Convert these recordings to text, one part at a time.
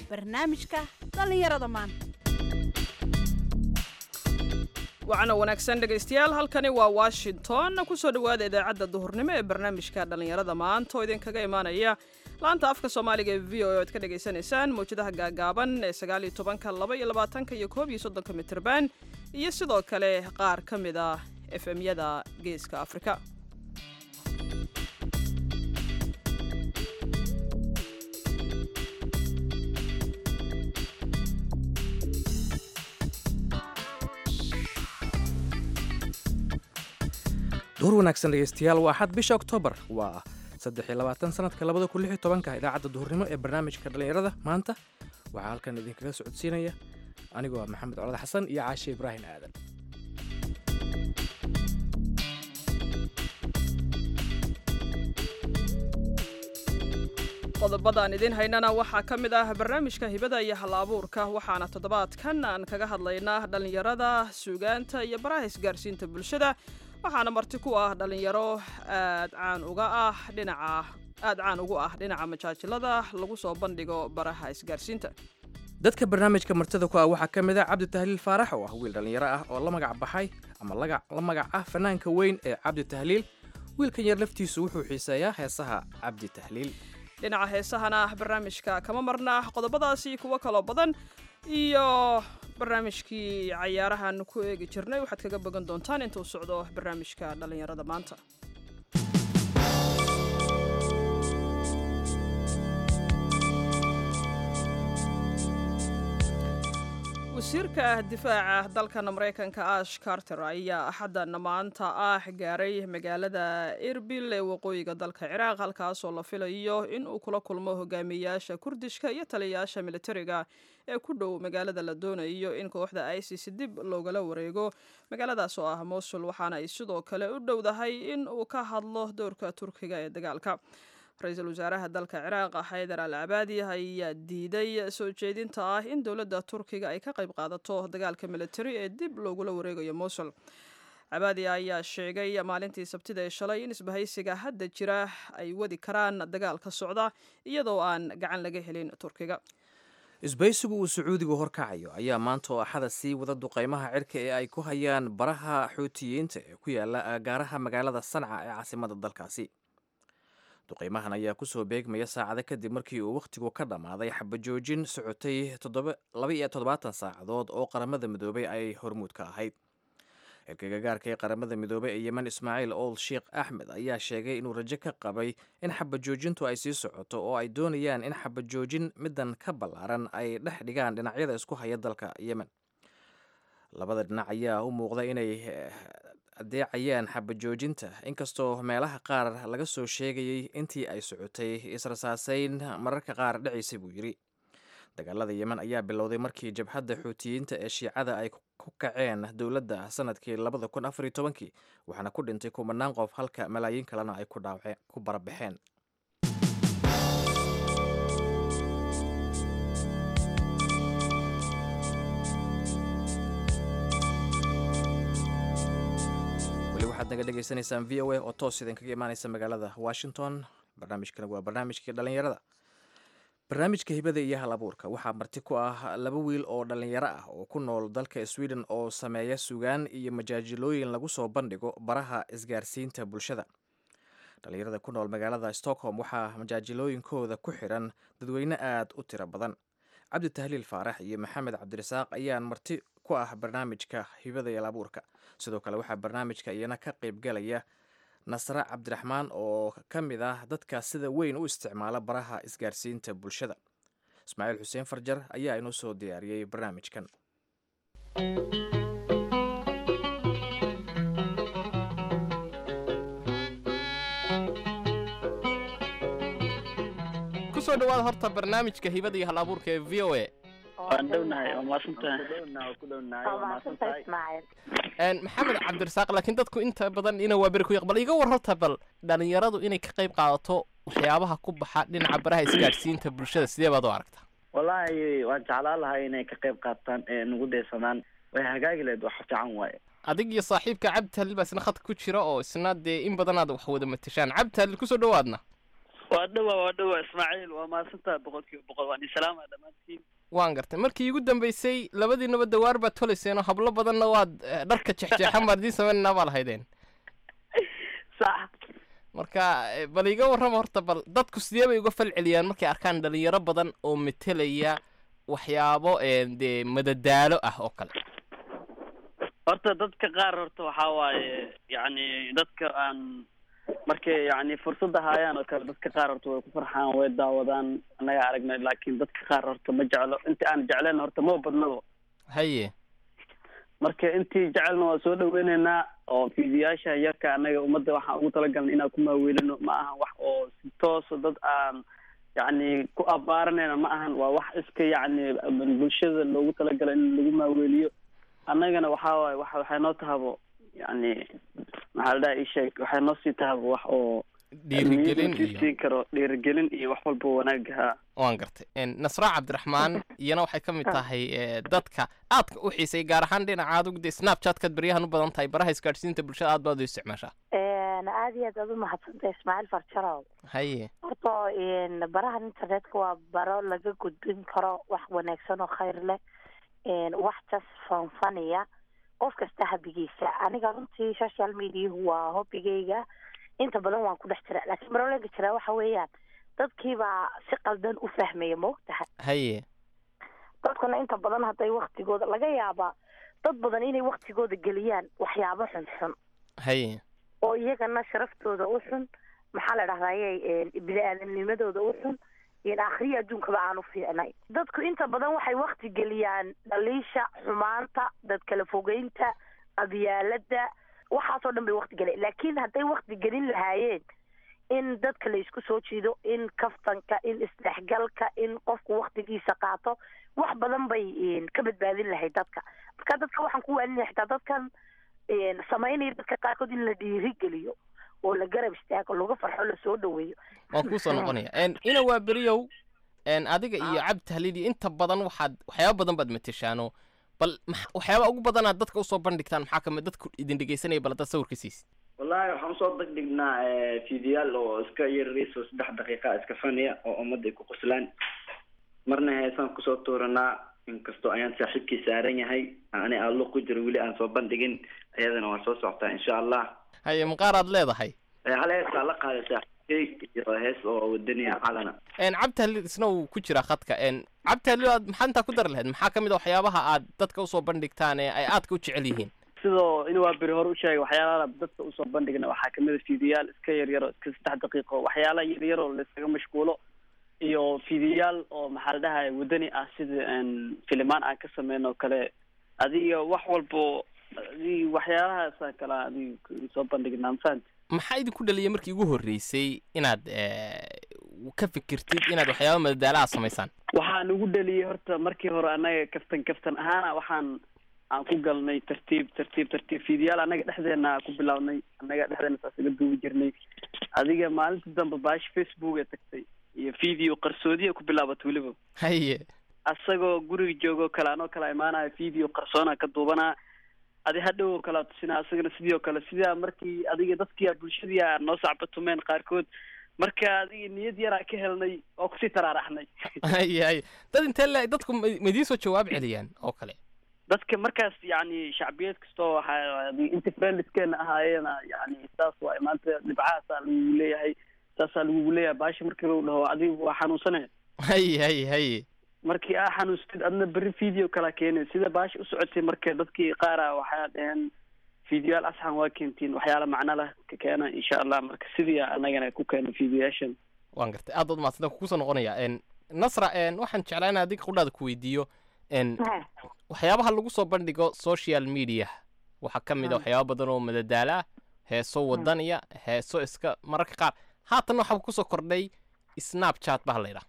barnaamijka dhallinyarada maanta wacana wanaagsan dhegaystayaal halkani waa washington kusoo dhowaada idaacadda duhurnimo ee barnaamijka dhallinyarada maanta oo idinkaga imaanaya laanta afka soomaaliga ee v o e oad ka dhagaysanaysaan mawjadaha gaagaaban ee sagaaliyo tobanka laba iyo labaatanka iyo koob iyo soddonka mitirban iyo sidoo kale qaar ka mid ah efemyada geeska afrika duhur wanaagsan dhegeystayaal waa xad bisha oktoobar waa saddex iyo labaatan sanadka labada kun lix iyo tobanka idaacadda duhurnimo ee barnaamijka dhallinyarada maanta waxaa halkan idinkaga socodsiinaya anigoo ah maxamed colad xasan iyo caashe ibraahim aadan qodobadaan idiin haynana waxaa ka mid ah barnaamijka hibada iyo hal abuurka waxaana toddobaadkan aan kaga hadlaynaa dhallinyarada suugaanta iyo baraha isgaarsiinta bulshada waxaana marti ku ah dhallinyaro aad caan uga ah dhinaca aad caan ugu ah dhinaca majaajilada lagu soo bandhigo baraha isgaarsiinta dadka barnaamijka martida ku ah waxaa ka mid ah cabdi tahliil faarax oo ah wiil dhallinyaro ah oo la magac baxay ama la magac ah fanaanka weyn ee cabdi tahliil wiilkan yar laftiisu wuxuu xiiseeyaa heesaha cabdi tahliil dhinaca heesahana barnaamijka kama marna qodobadaasi kuwo kaloo badan iyo barnaamijkii cayaarahan ku eegi jirnay waxaad kaga bogan doontaan intuu socdo barnaamijka dhallinyarada maanta wasiirka difaaca dalkan maraykanka ash carter ayaa axaddan maanta ah gaaray magaalada erbil ee waqooyiga dalka ciraaq halkaasoo la filayo in uu kula kulmo hogaamiyayaasha kurdishka iyo taliyayaasha militariga ee ku dhow magaalada la doonayo in kooxda isis dib loogala wareego magaaladaas oo ah mosul waxaana ay sidoo kale u dhowdahay in uu ka hadlo doorka turkiga ee dagaalka ra-iisul wasaaraha dalka ciraaq xaydar al cabaadi ayaa diiday soo jeedinta ah in dowladda turkiga ay ka qayb qaadato dagaalka militari ee dib loogula wareegayo mosul cabaadi ayaa sheegay maalintii sabtida ee shalay in isbahaysiga hadda jira ay wadi karaan dagaal ka socda iyadoo aan gacan laga helin turkiga isbaysigu uu sacuudigu horkacayo ayaa maanta oo axada sii wada duqaymaha cirka ee ay ku hayaan baraha xuutiyiinta ee ku yaala agaaraha magaalada sanca ee caasimada dalkaasi duqaymahan ayaa kusoo beegmaya saacado kadib markii uu wakhtigu ka dhammaaday xabajoojin socotay laba iyo toddobaatan saacadood oo qaramada midoobay ay hormuud ka ahayd xilka gagaarka ee qaramada midoobey ee yemen ismaaciil old sheikh axmed ayaa sheegay inuu rajo ka qabay in xabajoojintu ay sii socoto oo ay doonayaan in xabajoojin middan ka ballaaran ay dhex dhigaan dhinacyada isku haya dalka yemen labada dhinac ayaa u muuqda inay adeecayaan xabajoojinta inkastoo meelaha qaar laga soo sheegayay intii ay socotay israsaasayn mararka qaar dhacaysay buu yidhi dagaalada yemen ayaa bilowday markii jabhadda xuutiyiinta ee shiicada ay ku kaceen dowladda sanadkii labada kun afar iyo tobankii waxaana ku dhintay kumanaan qof halka malaayiin kalena ay ku dhaawace ku barabaxeen waxaad naga dhegaysanaysaan v o a oo toos idinkaga imaanaysa magaalada washington barnaamijkana waa barnaamijkii dhallinyarada barnaamijka hibada iyo hal abuurka waxaa marti ku ah laba wiil oo dhallinyaro ah oo ku nool dalka sweden oo sameeya sugaan iyo majaajilooyin lagu soo bandhigo baraha isgaarsiinta bulshada dhallinyarada ku nool magaalada stockholm waxaa majaajilooyinkooda ku xiran dadweyne aad u tiro badan cabdi tahliil faarax iyo maxamed cabdirasaaq ayaan marti ku ah barnaamijka hibada iyo hal abuurka sidoo kale waxaa barnaamijka iyana ka qaybgalaya nasre cabdiraxmaan oo ka mid ah dadka sida weyn u isticmaala baraha isgaarsiinta bulshada ismaaciil xuseen farjar ayaa inoo soo diyaariyey barnaamijkan kusoo dhawaada horta barnaamijka hibada iyo hal abuurka ee v o a waan dhownahay waa maasantahay maxamed cabdirasaaq laakiin dadku inta badan ina waa beri ku yaq bal iga war horta bal dhalinyaradu inay ka qayb qaadato waxyaabaha ku baxa dhinaca baraha isgaadhsiinta bulshada sidee baad u aragtaa wallaahi waan jeclaan lahay inay ka qayb qaataan ee nagu daysanaan way hagaagi lahayd wax fiican waaye adig iyo saaxiibka cabdi halil baa isna khadka ku jira oo isna dee in badan aad wax wada matashaan cabdi halil kusoo dhawaadna waa dhawa waa dhawa ismaaciil waa mahadsantaha boqol kiiba boqol waan islaama dhammaantiin waan gartay markii igu dambeysay labadiinaba dawaar baad tolayseenoo hablo badanna waad eh, dharka jexjeexan baad idiin samaynanaa baa lahaydeen sax marka eh, bal iga warrama horta bal dadku sidee bay uga fal celiyaan markay arkaan dhalinyaro badan oo metelaya waxyaabo eh, dee madadaalo ah oo kale horta dadka qaar horta waxaa waaye yacni dadka aan markay yacni fursadda haayaan oo kale dadka qaar horta way ku farxaan way daawadaan annaga aragnay laakiin dadka qaar horta ma jeclo intii aan jecleen horta ma badnabo haye marka intii jecelna waa soo dhaweyneynaa oo fiidiyaasha yarka annaga ummadda waxaan ugu talagalnay inaan ku maaweelino ma ahan wax oo si toosa dad aan yacni ku abaaranayna ma ahan waa wax iska yacni bulshada loogu talagalay in lagu maaweeliyo annagana waxaa waaye wax waxay noo tahabo yacni maxaa la dhaha ii sheeg waxay noo sii tahabo wax oo dhiirigelin niyadda iyo siin karo dhiirigelin iyo wax walba wanaagaha waan gartay En, nasra cabdiraxmaan iyana waxay ka mid tahay eh, dadka aadka u xiisay gaar ahaan dhinaca aad ugde snapchatkaad baryahan u badan tahay baraha isgaadhsiinta bulshada aad baad u isticmaashaa aad iyo aad aad u mahadsantay ismaaciil farjarow haye horta n barahan internetka waa baro laga gudbin karo wax wanaagsan oo khayr leh n wax jas fanfaniya qof kasta habigiisa aniga runtii social mediahu waa hobigayga inta badan waan ku dhex jira laakiin barolaga jiraa waxa weeyaan dadkiibaa si qaldan u fahmaya ma ogtahay haye dadkuna inta badan hadday waktigooda laga yaabaa dad badan inay waktigooda geliyaan waxyaabo xunxun haye oo iyagana sharaftooda u xun maxaa la dhahdaye bini-aadamnimadooda u xun iyo akhriya adduunkaba aan u fiicnay dadku inta badan waxay wakti geliyaan dhaliisha xumaanta dad kala fogeynta qabyaalada waxaasoo dhan bay wakti geleen laakiin hadday wakti gelin lahaayeen in dadka la isku soo jiido in kaftanka in isdhexgalka in qofku waktigiisa qaato wax badan bay ka badbaadin lahayd dadka marka dadka waxaan ku waaninaya xitaa dadkan samaynaya dadka qaarkood in la dhiirigeliyo oo la garab istaago laga farxo lasoo dhaweeyo waan kuusoo noqonaya En, ina waa beriyow En, adiga iyo cabdi tahlil iyo inta badan waxaad waxyaaba badan baad mateshaano bal max- waxyaaba ugu badanaad dadka usoo bandhigtaan maxaa kamid dadku idin dhegeysanaya bal haddaad sawirka siisid wallahi waxaan usoo degdhignaa fiidiyaal oo iska yarariis oo saddex daqiiqa iska faniya oo ummadda ay ku qoslaan marna heesaan kusoo tuuranaa inkastoo ayaan saaxiibkii saaran yahay ani allo ku jiro weli aan soo bandhigin iyadana waan soo socotaa insha allah haye maqaar aad leedahay Eh, hal heestaa la qaaday saaxiibkay iyo hees oo wadaniya calana En, cabdi tahlil isna wuu ku jiraa khadka En, cabdi tahlil aad maxaa intaa ku dari lahayd maxaa kamid a waxyaabaha aad dadka usoo bandhigtaan ee ay aadka u jecel yihiin sidoo in waa beri hore u sheegay waxyaalaha dadka usoo bandhigna waxaa kamid a fiidiyaal iska yaryar oo iska saddex daqiiqo waxyaala yaryar oo laysaga mashquulo iyo fiidiyaal oo maxaa la dhahay wadani ah sida n filimaan aan ka sameyn oo kale adiga wax walbo adig waxyaalahaasa kale adig soo bandhignaa mafahant maxaa idinku dhaliyay markii ugu horreysay inaad eh, ka fikirtid inaad waxyaaba madadaalaha samaysaan waxaan ugu dhaliyay horta markii hore annaga kaftan kaftan ahaana waxaan aan ku galnay tartiib tartiib tartiib fiidiyaal annaga dhexdeena ku bilaabnay annaga dhexdeena saas iga duubi jirnay adiga maalinta dambe baashi facebook ee tagtay iyo video qarsoodiya ku bilaabat weliba haye asagoo guriga joogo kale anoo kala imaanaya video qarsoona ka duubanaa adi hadhow oo kale tusinaa asagana sidii oo kale sidaa markii adiga dadkia bulshadii noo sacbatumeen qaarkood marka adiga niyad yaraa ka helnay oo kusii taraaraxnay haye haye dad intee le dadku ma ma idiin soo jawaab celiyaan oo kale dadka markaas yani shacbiyad kastoo waxaa inta friendskeena ahaayeena yani saas waay maanta dhibcahaasaa lagugu leeyahay saasaa lagugu leeyahay baasha markii lagu dhaho adigu waa xanuunsane haye haye haye markii aa xanuustid adna berri video kala keenay sida baasha u socotay marka dadkii qaara waxaa dhaheen videoyaal asxan waa keentiin waxyaala macno leh ka keena insha allah marka sidii anagana ku keena videoyaashan waan gartay aad baad mahadsantaa kugu soo noqonaya En, nasra en, waxaan jeclaa in adiga qudhaada ku weydiiyo En, waxyaabaha lagu soo bandhigo social media waxaa ka mid a waxyaaba badan oo madadaala ah heeso wadaniya heeso iska mararka qaar haatan waxaa kusoo kordhay snapchat baa la yidhaha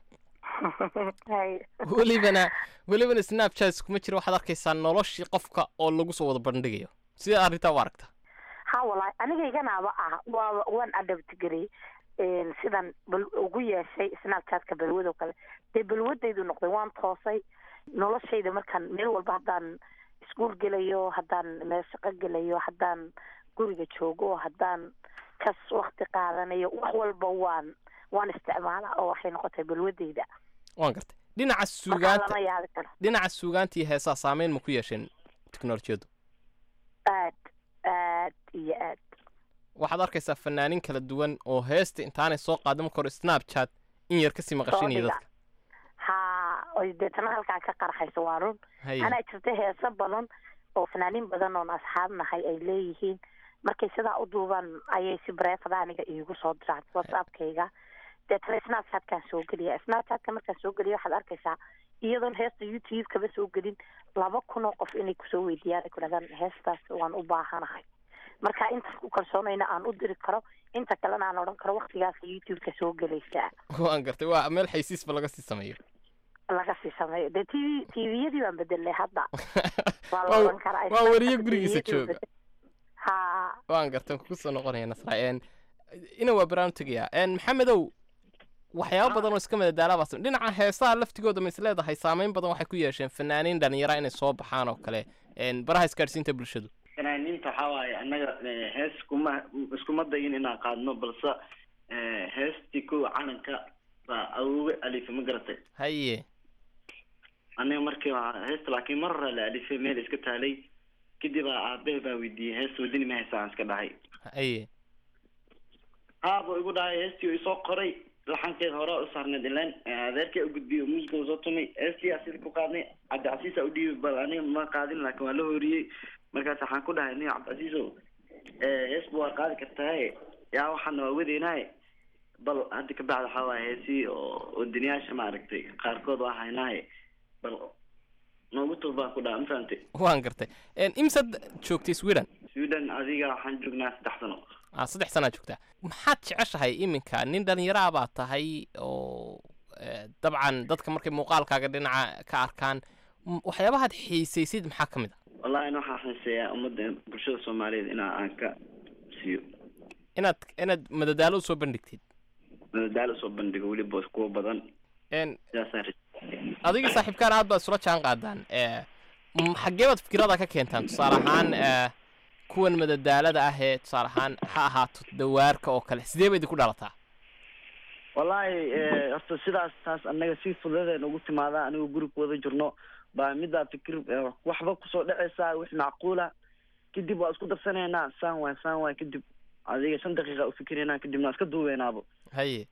Hay. welibana welibana snapchat kuma jira waxaad arkaysaa noloshii qofka oo lagu soo wada bandhigayo sida arrintaa u aragta ha walahi anigayganaaba ah waa waan adabtgarey sidan bal ugu yeeshay snapchatka balwadoo kale dee balwadaydu noqday waan toosay noloshayda markaan meel walba haddaan iskuul gelayo haddaan meel shaqo gelayo haddaan guriga joogo haddaan kas wakti qaadanayo wax walba waan waan isticmaalaa oo waxay noqotay balwadeyda waan gartay dhinaca markaa suugaanta lama yaabi karo dhinaca suugaanta iyo heesaha saameyn ma ku yeesheen teknolojiyaddu aad aad iyo aad waxaad arkaysaa fanaaniin kala duwan oo heesta intaanay soo qaadin marka hore snapchat in yar kasii maqashinaya dhiga. dadka ha oy deetana halkaa ka qarxayso waa run haye anaa jirta heeso badan oo fanaaniin badan oon asxaab nahay ay leeyihiin markay sidaa u duubaan ayay si bareefada aniga iigu soo diraan whatsappkayga deetana snapchatkaan soo geliya snapchatka markaan soo geliya waxaad arkaysaa iyadoon heesta youtube kaba soo gelin laba kun oo qof inay kusoo weydiiyaan ay ku dhahdaan heestaas waan u baahanahay marka intaas ku kalsoonayna aan u diri karo inta kalena aan odhan karo waktigaas youtube-ka soo gelaysaa waan gartay waa meel xaysiisba laga sii sameeyo laga sii sameeyo dee t v tviyadii baan bedelnay hadda waa la Waa- oran karaa waa weriye gurigiisa TV-yadii jooga. bedel- ha waan gartan kugu soo noqonaya nasra n ina waa baraan tegayaa n maxamedow waxyaabo badan oo iska madadaalaabaa sam- dhinaca heesaha laftigooda ma is leedahay saameyn badan waxay ku yeesheen fanaaniin dhalinyara inay soo baxaan oo kale n baraha isgaadhsiinta bulshadu fanaaniinta waxaa waaye annaga eh, hees kuma iskuma dayin inaan qaadno balse eh, heestii kuwa calanka baa awoowe alifa ma garatay haye aniga markii waa heesta laakiin mar hore la alifay meel iska taalay kadib aa aabahe baa weydiiyey heesta wadani ma heestaan iska dhahay haye haabuu igu dhahay heestii uu isoo qoray laxankeed hore u saarneed ileen adeerkii u gudbiyey muusiga uu soo tumay heestii aa sida ku qaadnay cabdicasiisa u dhiibay bal aniga ma qaadin laakiin waa la horiyey markaas waxaan ku dhahay nin cabdicasiisow heesba waa qaadi kartahay yaa waxaana waa wadeynaaye bal hadda ka bacda waxaa waaye heesii oo wadaniyaasha maaragtay qaarkood waa haynaaye bal noogu tub baan ku dhaha ma fahamtay waan gartay n imsad joogtay sweden sweden adiga waxaan joognaa saddex sano ah saddex sanaa joogtaa maxaad jeceshahay iminka nin dhallinyaraa baa tahay oo eh, dabcan dadka markay muuqaalkaaga dhinaca ka arkaan m- waxyaabahaad xiisaysid maxaa ka mid a wallahi in waxaan xiiseeyaa ummadda bulshada soomaaliyeed inaa aan ka siiyo inaad inaad madadaalo usoo bandhigtid madadaalo soo bandhigo weliba kuwa badan n sidaasaan ri- adiga saaxiibkaan aad baad isula jaan qaadaan eh, m- xaggee baad fikirada ka keentaan tusaale ahaan eh, kuwan madadaalada ah ee tusaale ahaan ha ahaato dawaarka oo kale sidee ba idinku dhalataa wallahi eh, horta sidaas taas annaga si fududeen ugu timaadaa anigoo guriga wada jirno baa middaa fikir eh, waxba kusoo dhacaysaa wix macquula kadib waa isku darsanaynaa saan waay saan waay kadib adiga shan daqiiqa u fikiraynaa kadibna waa iska duubeynaabo haye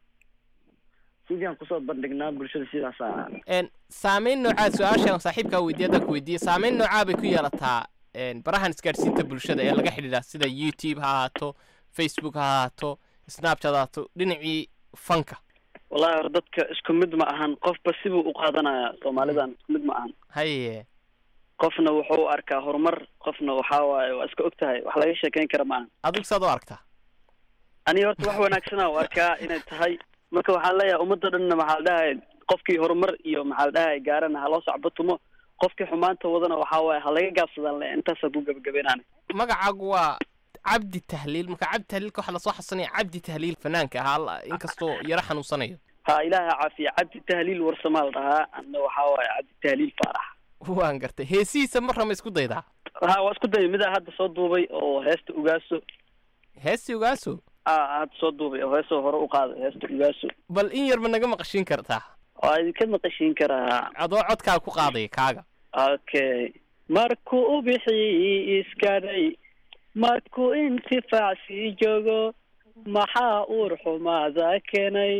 sidii aan kusoo bandhignaa bulshada sidaasaa n saameyn noocaa su-aashaan saaxiibkaa weydiiya haddaan ku weydiiye saameyn noocaa bay ku yeelataa n barahan isgaadhsiinta bulshada ee laga xidhiidha sida youtube ha ahaato facebook ha ahaato snapchat ha ahaato dhinacii fanka wallahi hor dadka isku mid ma ahan qofba sibuu u qaadanaya soomaalidan isku mid ma ahan haye qofna wuxuu u arkaa horumar qofna waxaa waaye waa iska og tahay wax laga sheekeyn kara ma ahan adigu saad u aragtaa aniga horta wax wanaagsana u arkaa inay tahay marka waxaan leeyahay ummadda dhanna maxaa la dhahay qofkii horumar iyo maxaa la dhahay gaarana ha loo sacbatumo qofkii xumaanta wadana waxaa waaye ha laga gaabsadaan le intaasa ku gebagabeynaan magacaagu waa cabdi tahliil marka cabdi tahliilka waxaa lasoo xasanaya cabdi tahliil fanaanka ahaa la- inkastoo yaro xanuunsanayo ha ilaaha caafiya cabdi tahliil warsamaa la dhahaa anna waxaa waaye cabdi tahliil faarax waan gartay heesihiisa marra ma isku daydaa ha waa isku dayay midaa hadda soo duubay oo heesta ugaaso heesi ogaaso a hadda soo duubay oo heesoo hore u qaaday heesta ugaaso bal in yar ma naga maqashiin kartaa waa idinka maqashiin karaa adoo codkaa ku qaadaya kaaga okay markuu u bixi iskadhay markuu intifaac sii joogo maxaa uur xumaada keenay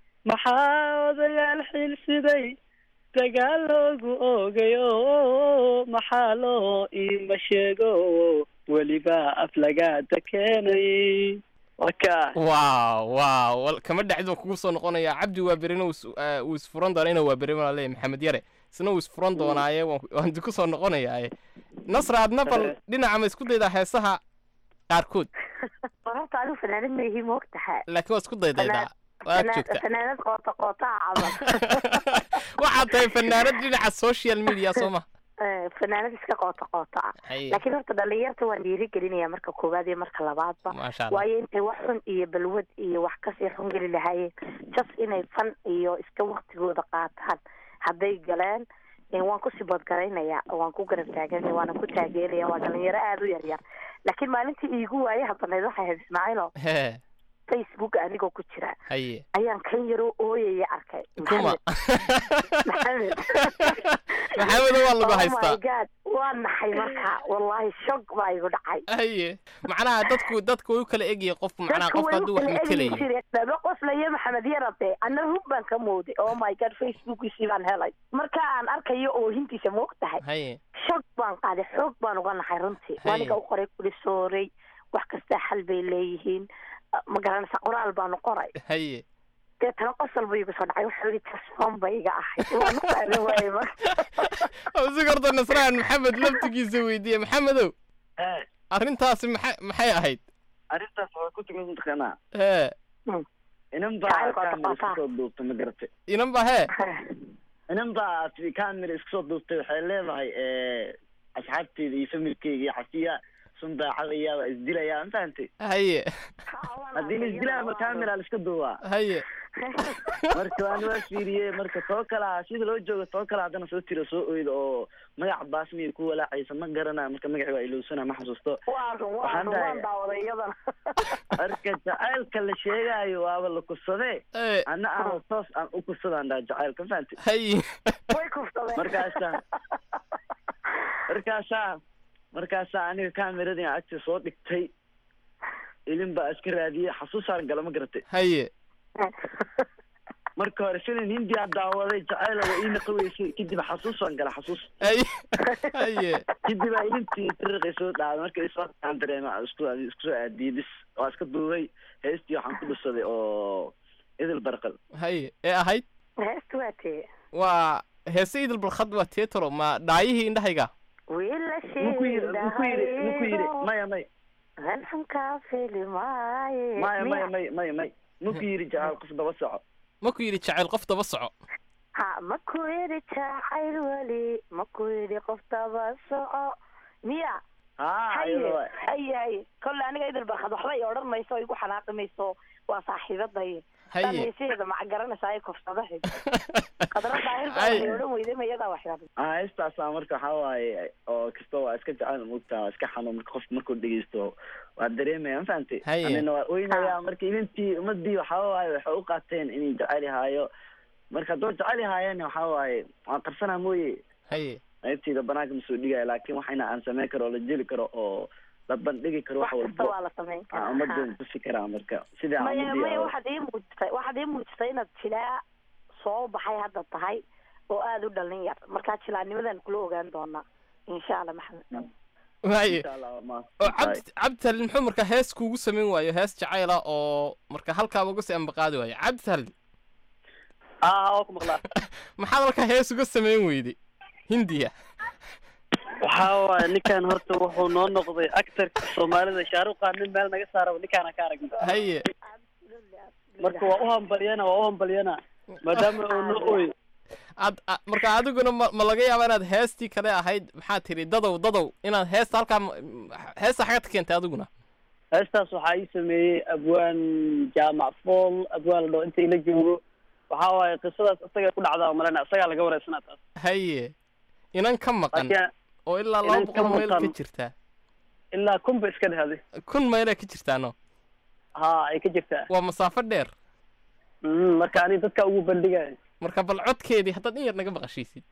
maxaa odayaal xilsiday dagaal loogu oogayo maxaa loo iima sheego weliba aflagaada keenay waka waaw waaw wal- kama dhacid baan kugu soo noqonaya cabdi waa berina wuu is- eh, wuu isfuran doonaa ina waa beri baan leeyahay maxamed yare isna wuu isfuran doonaaye waan waan ku soo noqonayaaye nasra adna bal dhinaca ma isku daydaa heesaha qaarkood horta adigu fanaanad ma ihi moog tahay laakiin waa isku daydaydaa waad joogtaa fanaanad qoota qootaa camal waxaad tahay fanaanad dhinaca social media soo ma Eh, fanaanad iska qoota qoota ah Haye. laakiin horta dhalinyarta waan dhiirigelinaya marka koowaad iyo marka labaadba maasha allah waayo intay wax xun iyo balwad iyo wax kasii xun geli lahaayeen just inay fan iyo iska waktigooda qaataan hadday galeen eh, waan kusii boodgaraynaya waan ku garab taaganaya waana ku taageeraya waa dhalinyaro aada u yar yar laakiin maalintii iigu waayaha banayd waxay ahayd ismaaciilo hee facebook anigoo ku jira haye ayaan kan yaroo ooyaya arkay kuma maxamed maxamedo waa lagu oh my haystaa god waa naxay marka wallahi shog baa igu dhacay haye macnaha dadku dadku way u kala egyihiin qofku macnaha dadku qofka way hadduu u wax kala egyi matelayo jireen laba qoslayo maxamed yarade ana hub baan ka mooday oh my god facebookiisii baan helay marka aan arkayo oohintiisa ma og tahay haye shog baan qaaday xoog baan uga naxay runtii Haye. waaniga u qoray kuli sooray wax kastaa xal bay leeyihiin ma garanaysa qoraal baanu qoray haye deetana qosol buu igu soo dhacay wuxuu yidhi tasfoon bay iga ahayd waan u qaadan waayey marka si horta nasraan maxamed laftigiisa weydiiye maxamedow arrintaasi maxay maxay ahayd arrintaas waa ku tugan mataqaanaa hee inan baa Jacaylka kamera waa iska soo duubtay ma garatay inan ba hee inan baa kamera iska soo duubtay waxay leedahay asxaabteyda iyo familkeyga iyo xasiya sun baa xalaya waa isdilayaa ma fahantay haye haddii la isdilaya ma kamera la iska duubaa haye marka waan waa fiiriyey marka too kalaa sida loo joogo too kale haddana soo tiro soo oyda oo magaca baasmiya ku walaacaysa ma garanayo marka magaci waa ilowsana ma xasuusto waa run waa Waxaan run dhahay- waan daawaday iyadana marka jacaylka la sheegaayo waaba la kursadee ee ana aan toos aan u kursadaan dhaha jacaylka ma fahantay haye way kufsadeen Markaasa- markaasaa markaasaa aniga kameradii aan agta soo dhigtay ilin baa iska raadiyey xasuusaan gala ma garatay haye marka hore filin hindiyaa daawaday jacayla waa ii naqaweysay kadib xasuusaan gala xasuus haye haye kadib aa ilintii tiriqay soo dhaaday marka isoo aan dareema isku isku soo aadiyey bis waa iska duubay heestii waxaan ku dhusaday oo idil barqal haye ee ahayd heestu waa tee waa heese idil balkhad waa teetaro ma dhaayihii indhahayga wiila muku yiri muku yiri muku yiri maya may halxunkaa fili maaye maya maya may may may muku yiri jacaal qof daba soco maku yidhi jacayl qof daba soco ha maku yidhi jacayl weli maku yidhi qof daba soco miya haa haye iyada waay haye haye kolle aniga idil barkad waxba i odhan mayso o igu xanaaqi mayso waa saaxiibaday haye dhameysaheeda maca garanaysaa ay kofsadaheed qadra daahir baa Ay. waxay odhan weyday mayadaa waxyaaba ah heestaasaa marka waxaa waaye oo kasta waa iska jecel mugtaa waa iska xanuun marka qofka markuu dhegeysto waa dareemaya ma fahantay Haye. anina waa oynaya marka ilintii ummadii waxaa waaye waxay u qaateen inay jecel yahaayo marka haddoo jecel yahaayeen waxaa waaye waan qarsanaa mooye haye qaybtayda banaanka ma soo dhigaya laakiin waxayna aan sameyn karo oo la jeli karo oo la bandhigi karo wax wax kasta walbo waa la samayn aan karaa ummadooda tusi karaa marka sidaa maya ummadii maya oo- waxaad ii muujisay waxaad ii muujisay inaad jilaa soo baxay hadda tahay oo aada u dhalin yar markaa jilaanimadan kula ogaan doonaa insha allah maxamed haye insha allah waa maas- oo cabdi cabditalin muxuu marka hees kuugu samayn waayo hees jacayla oo marka halkaaba uga sii ambaqaadi waayo cabditalin aa waa ku maqlaa maxaad halkaa hees uga samayn weyday hindiya waxaa waaye ninkan horta wuxuu noo noqday actorka soomaalida shaaruqaan nin meel naga saaraba ninkaana ka aragna haye marka waa u hambalyana waa u hambalyana maadaama uu noo ooy ad a- marka adiguna ma ma laga yaaba inaad heestii kale ahayd maxaa tiri dadow dadow inaad heesta halkaa ma- m- heesta xagad ka keentay adiguna heestaas waxaa ii sameeyey abwaan jaamac fool abwaan la dhaho inta ila joogo waxaa waaye qisadaas isaga ku dhacdaa malena isagaa laga wareysanaa taas haye inan ka maqan laakiin oo ilaa inan laba ka boqol mayl ka maqan. jirtaa ilaa kun ba iska dhehday kun mayla ka jirtaano ha ay ka jirtaa waa masaafo dheer Mhm, marka ani dadka ugu bandhigaya marka bal codkeedii haddaad in yar naga maqashiisid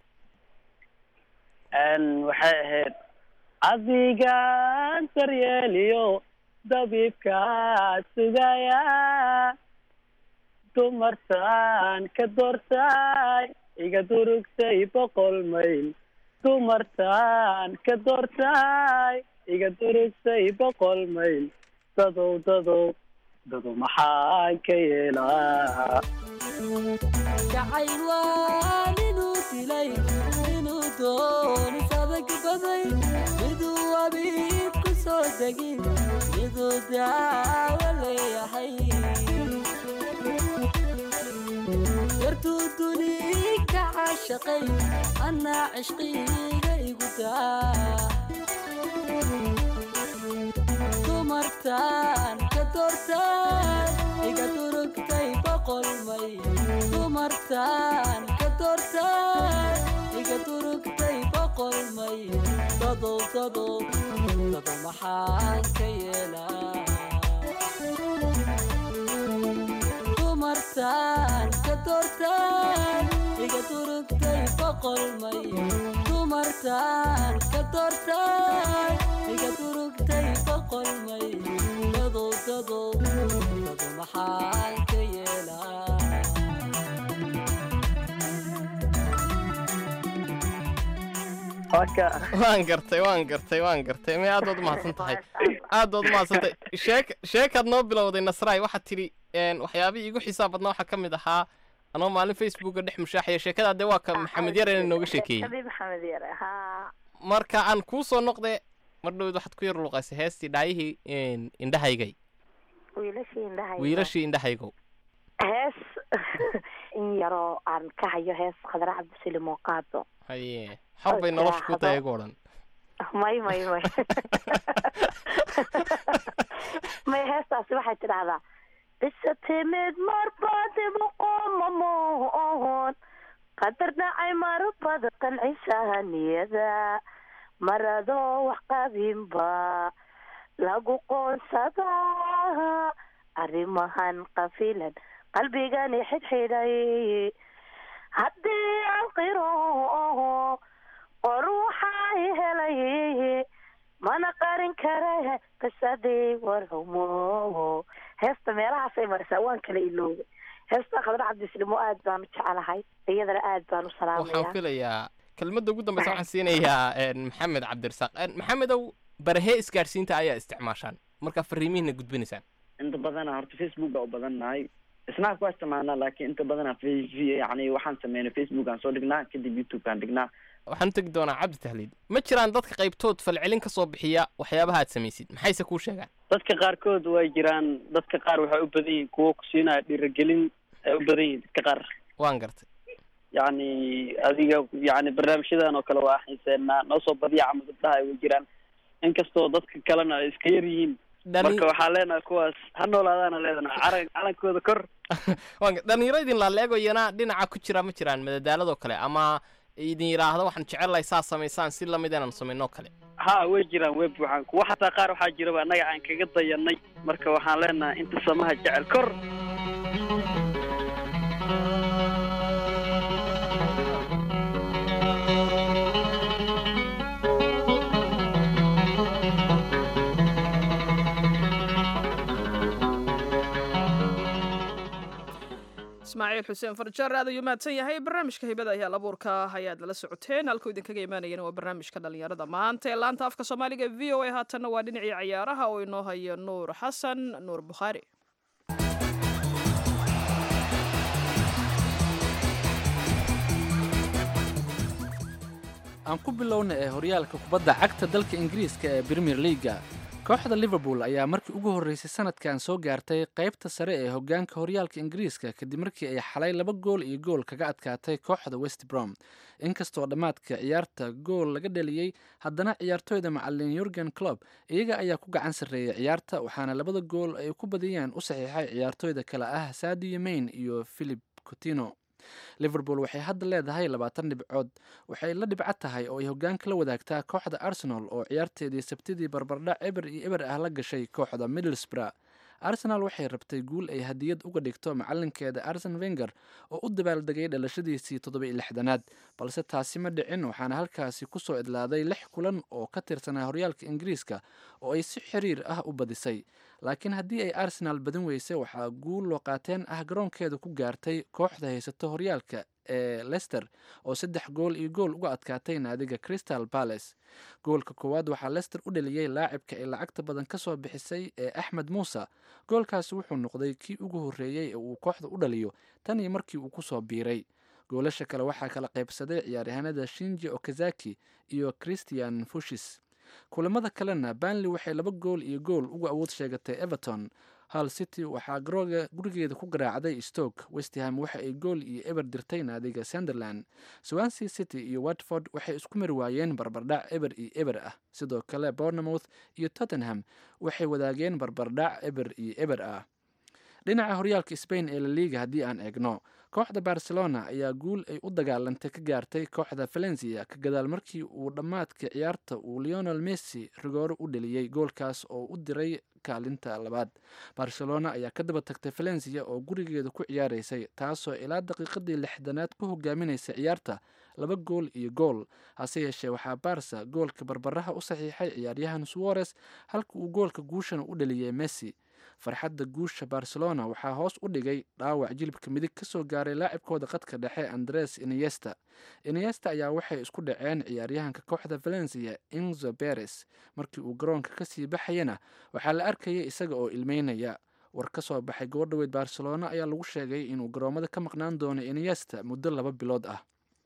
Een, waxay ahayd adigaan daryeeliyo dabiibkaa sugaya dumartaan ka doortay iga durugtay boqol mayl dumartaan ka doortay iga durugtay boqol mayl dadow dadow dadow maxaan ka yeelaa jacayl waa ninuu dilay inuu doonis adag baday miduu abiib ku soo degin miduu daawo leeyahay yartuu duni ka caashaqay annaa cishqiga igu daa dumartaan ka doortaan iga durugtay boqol may dumartaan ka doortaan iga durugtay boqol may dadow dadow dadow maxaan ka yeelaa boqol may dumartaan ka doortaan iga durugtay boqol may dadow dadow dado maxaan ka yeelaa waka waan gartay waan gartay waan gartay may aad baad umahadsan tahay aad baad umahadsan tahay sheek sheekaad noo bilowday nasraay waxaad tidhi een, waxyaabihii igu xisaab badnaa waxaa ka mid ahaa anoo maalin facebooka dhex mushaaxaya sheekadaa dee waa ka maxamed yarena nooga sheekeeyey Sheekadii maxamed yare haa marka aan kuu soo noqde mar dhowd waxaad ku yar luqaysay heestii dhaayihii een, indhahaygay wiilashii indhahay wiilashii indhahaygow hees in yaroo aan ka hayo hees khadra cabdisaliim oo qaado haye xor bay nolosha ku tahay igu odhan may may may may heestaasi waxay tidhahdaa bisa timid marbadibu qomamoon qadar dhacay marbada qancisaha niyada maradoo wax qabinba lagu qoonsadaa arrimahan qafilan qalbigani xidhxidhay haddii aan qiro qor waxay helay mana qarin kare qisadii warhumo heesta meelahaasay marisaa waan kala iloobay heesta khadra cabdislimo aad baan u jecelahay iyadana aad baan u waxaan salaamaya filayaa kelmadda ugu dambeysa waxaan siinayaa een, maxamed cabdirasaaq Een, maxamedow barahee isgaadhsiinta ayaa isticmaashaan markaa fariimihiina gudbinaysaan inta badana horta facebook baa u badan nahay snap waa isticmaalnaa laakiin inta badana f- yani waxaan sameynay facebook aan soo dhignaa kadib youtube aan dhignaa waxaan u tegi doonaa cabdi tahliid ma jiraan dadka qaybtood falcelin ka soo bixiya waxyaabaha aad samaysid maxayse kuu sheegaan dadka qaarkood way jiraan dadka qaar waxay u badan yihiin kuwo ku siinaya dhiirigelin ay u badan yihiin dadka qaar waan gartay yacni adiga yacni barnaamijyadan oo kale waa xiiseenaa noo soo badiya camal gabdhaha ay way jiraan inkastoo dadka kalena ay iska yar yihiin marka waxaa leenahay kuwaas ha noolaadaana leedana calan calankooda kor waan gar- dhalinyaro idin laaleego iyana dhinaca ku jira ma jiraan madadaaladoo kale ama idin yidhaahda waxaan jecelahay saa samaysaan si lamid inaan samaynoo kale ha way jiraan way buuxaan kuwa xataa qaar waxaa jiraba annaga aan kaga dayanay marka waxaan leenahay inta samaha jecel kor ismaaciil xuseen farjaar aad ayuu mahadsan yahay barnaamijka hibada ayaa labuurka ayaad lala socoteen halkuu idinkaga imaanayana waa barnaamijka dhalinyarada maanta ee laanta afka soomaaliga e v o a haatanna waa dhinacii ciyaaraha oo inoo hayo nuur xasan nuur bukhaari aan ku bilowna ee horyaalka kubadda cagta dalka ingiriiska ee premier leaga kooxda liverpool ayaa markii ugu horreysay sanadkan soo gaartay qaybta sare ee hoggaanka horyaalka ingiriiska kadib markii ay xalay laba gool iyo gool kaga adkaatay kooxda west brom inkastoo dhammaadka ciyaarta gool laga dhaliyey haddana ciyaartooyda macalin yurgen clob iyaga ayaa ku gacan sarreeyay ciyaarta waxaana labada gool ay ku badiyeen u saxiixay ciyaartooyda kale ah sadio main iyo philip cotino liverpool waxay hadda leedahay labaatan dhibcood waxay la dhibco tahay oo ay hoggaanka la wadaagtaa kooxda arsenal oo ciyaarteedii sabtidii barbardhac eber iyo eber ah la gashay kooxda middlesbrough arsenal waxay rabtay guul ay hadiyad uga dhigto macalinkeeda arsen wenger oo u dabaaldegay dhalashadiisii toddoba-iyo lixdanaad balse taasi ma dhicin waxaana halkaasi kusoo idlaaday lix kulan oo ka tirsanaa horyaalka ingiriiska oo ay si xiriir ah u badisay laakiin haddii ay arsenal badin weysay waxaa guul loo qaateen ah garoonkeeda ku gaartay kooxda haysato horyaalka ee lester oo saddex gool iyo gool uga adkaatay naadiga crystal palace goolka koowaad waxaa lester u dhaliyey laacibka ay lacagta badan ka soo bixisay ee axmed muuse goolkaasi wuxuu noqday kii ugu horreeyey ee uu kooxda u dhaliyo tan iyo markii uu kusoo biiray goolasha kale waxaa kala qaybsaday ciyaaryahanada shinji okazaki iyo christian fushis kulamada kalena banley waxay laba gool iyo gool uga awood sheegatay everton hal city waxaa garooga gurigeeda ku garaacday stoke westham waxa ay gool iyo eber dirtay naadiga sunderland swansea city iyo watford waxay isku mari waayeen barbardhac eber iyo eber ah sidoo kale bournemouth iyo tottenham waxay wadaageen barbardhac eber iyo eber ah dhinaca horyaalka spain ee laliga haddii aan eegno kooxda barcelona ayaa guul ay u dagaalantay ka gaartay kooxda valencia ka gadaal markii uu dhammaadka ciyaarta uu leonel messi rigooro u dheliyey goolkaas oo u diray kaalinta labaad barcelona ayaa ka daba tagtay valencia oo gurigeeda ku ciyaareysay taasoo ilaa daqiiqadii lixdanaad ku hogaaminaysa ciyaarta laba gool iyo gool hase yeeshee waxaa barsa goolka barbaraha u saxiixay ciyaaryahan suwarez halka uu goolka guushana u dhaliyay messi farxadda guusha barcelona waxaa hoos u dhigay dhaawac jilibka midig ka soo gaaray laacibkooda qadka dhexe andres iniesta iniesta ayaa waxay isku dhaceen ciyaaryahanka kooxda valencia inzo beres markii uu garoonka kasii baxayana waxaa la arkayay isaga oo ilmeynaya war ka soo baxay gabadhaweyd barcelona ayaa lagu sheegay inuu garoomada ka maqnaan doono iniesta muddo laba bilood ah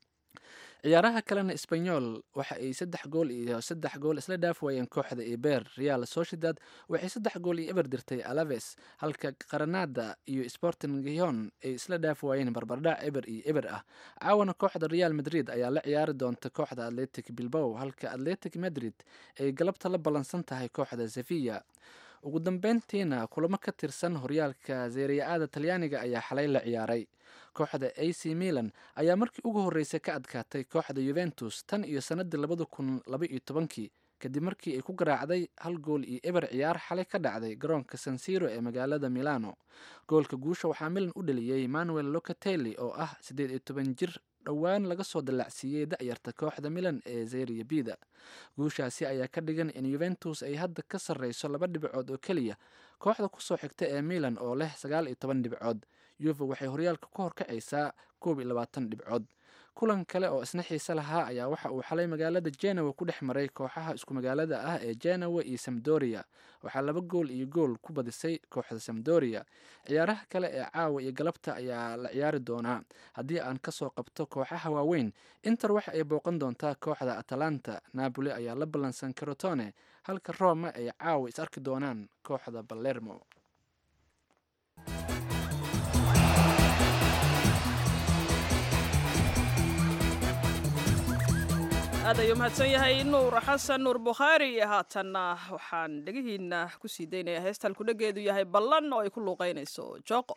ciyaaraha kalena sbanyol waxa ay saddex gool iyo saddex gool isla dhaaf waayeen kooxda eber real sociedad waxay saddex gool iyo eber dirtay alaves halka qaranada iyo sporting gion ay isla dhaaf waayeen barbardhac eber iyo eber ah caawana kooxda real madrid ayaa la ciyaari doonta kooxda atletic bilbow halka atletic madrid ay galabta la ballansan tahay kooxda sevilla ugu dambeyntiina kulamo ka tirsan horyaalka zeeriya-aada talyaaniga ayaa xalay la ciyaaray kooxda a c milan ayaa markii ugu horreysay ka adkaatay kooxda yuventus tan iyo sannadii labada kun laba iyo tobankii kadib markii ay ku garaacday hal gool iyo eber ciyaar xalay ka dhacday garoonka sansiro ee magaalada milano goolka guusha waxaa milan u dhaliyey manuel locatelli oo ah siddeed iyo toban jir dhowaan laga soo dallacsiiyey da'yarta kooxda milan ee zeria bida guushaasi ayaa ka dhigan in yuventus ay hadda ka sarreyso laba dhibcood oo keliya kooxda kusoo xigta ee milan oo leh sagaal iyo toban dhibcood yuve waxay horyaalka ku horkacaysaa koob iyo labaatan dhibcood kulan kale oo isna xiise lahaa ayaa waxa uu xalay magaalada genawa ku dhex maray kooxaha isku magaalada ah ee genawa iyo samdoria waxaa laba gool iyo gool ku badisay kooxda samdoria ciyaaraha kale ee caawa iyo galabta ayaa la ciyaari doonaa haddii aan kasoo qabto kooxaha waaweyn inter waxa ay booqan doontaa kooxda atalanta napoli ayaa la ballansan carotone halka roma ay caawa is arki doonaan kooxda balermo aad ayuu mahadsan yahay nuur xasan nuur bukhaari haatanna waxaan dhegihiina kusii daynaya heesta halkudhegeedu yahay ballan oo ay ku luuqeynayso jooqo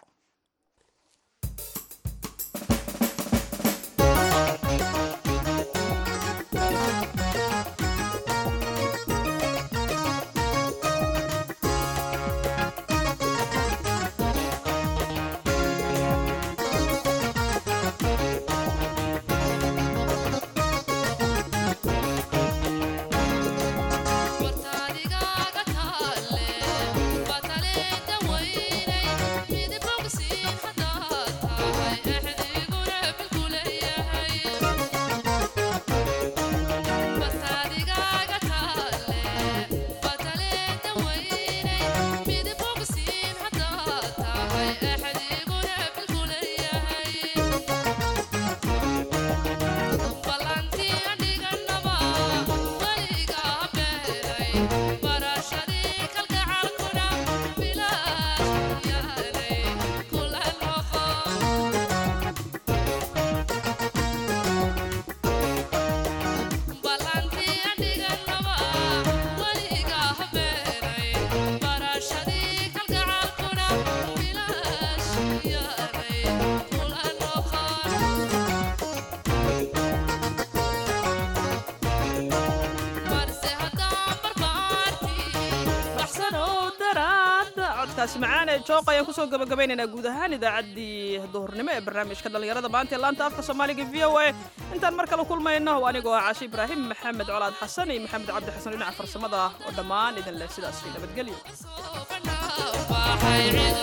codkaasi macaan ee jooq ayaan kusoo gabagabaynaynaa guud ahaan idaacaddii duhurnimo ee barnaamijka dhallinyarada maanta ee laanta afka soomaaliga v o a intaan mar kale kulmayno anigoo ah cashe ibraahim maxamed colaad xasan iyo maxamed cabdi xasan dhinaca farsamada oo dhammaan idin leh sidaas nabadgelyo